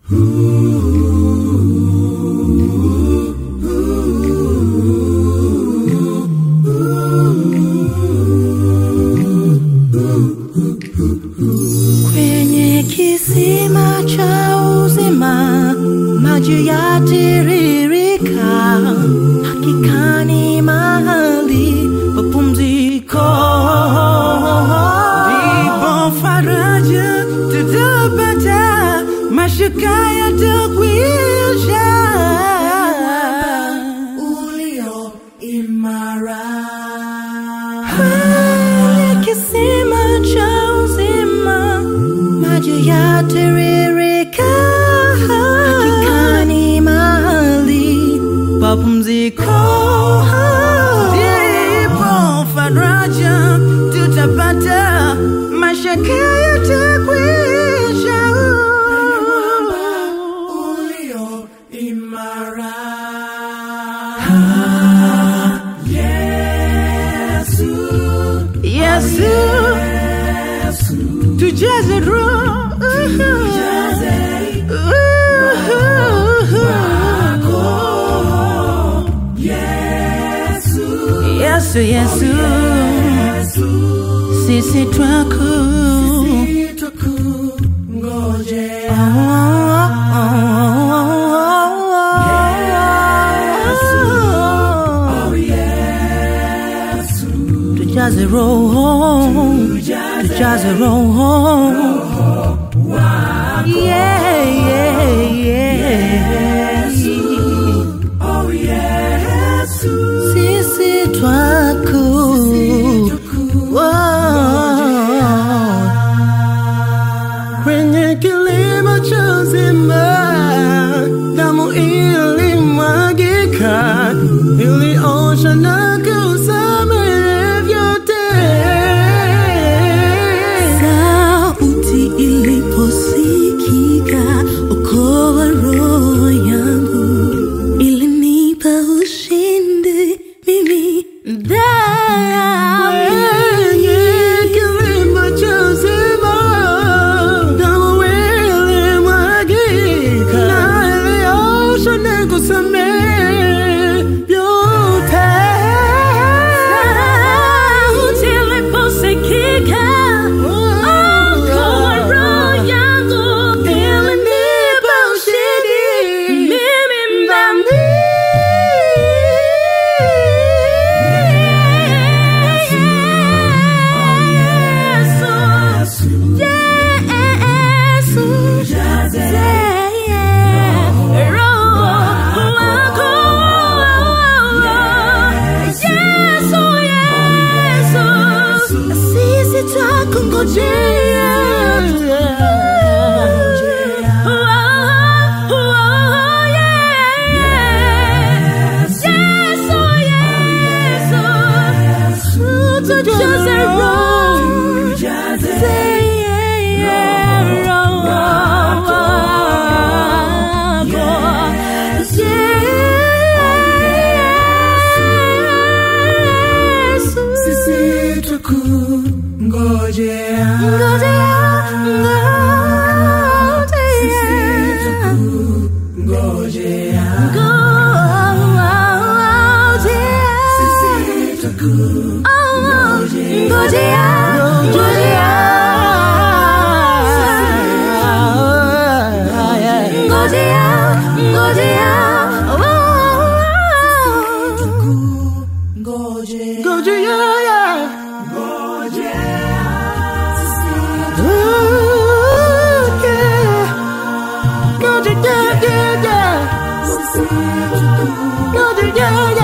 Kwenye kisima cha uzima maji yatiririka, hakika ni mahali pa pumziko. Ndipo faraja tutapata, mashaka yatakwisha. Ulio imara Kwenye kisima cha uzima maji yatiririka, hakika ni mahali pa pumziko. Ndipo faraja tutapata, mashaka yatakwisha. Ulio imara Yesu, tujaze roho Yesu, Yesu, sisi twaku tujaze roho tujaze roho yeah, yeah, yeah. sisi twaku kwenye kilima cha uzima, damu ilimwagika, iliosha na kusamehe vyote. sauti iliposikika okoa roho yangu ilinipa ushindi mimi dhambi Kwenye kilima cha uzima, damu ilimwagika, na iliosha na kusamehe vyote. sauti iliposikika okoa roho yangu ilinipa ushindi mimi mdhambi Just a road, say yeah, Sisi tukungojea, ngojea, sisi tukungojea. Yeah.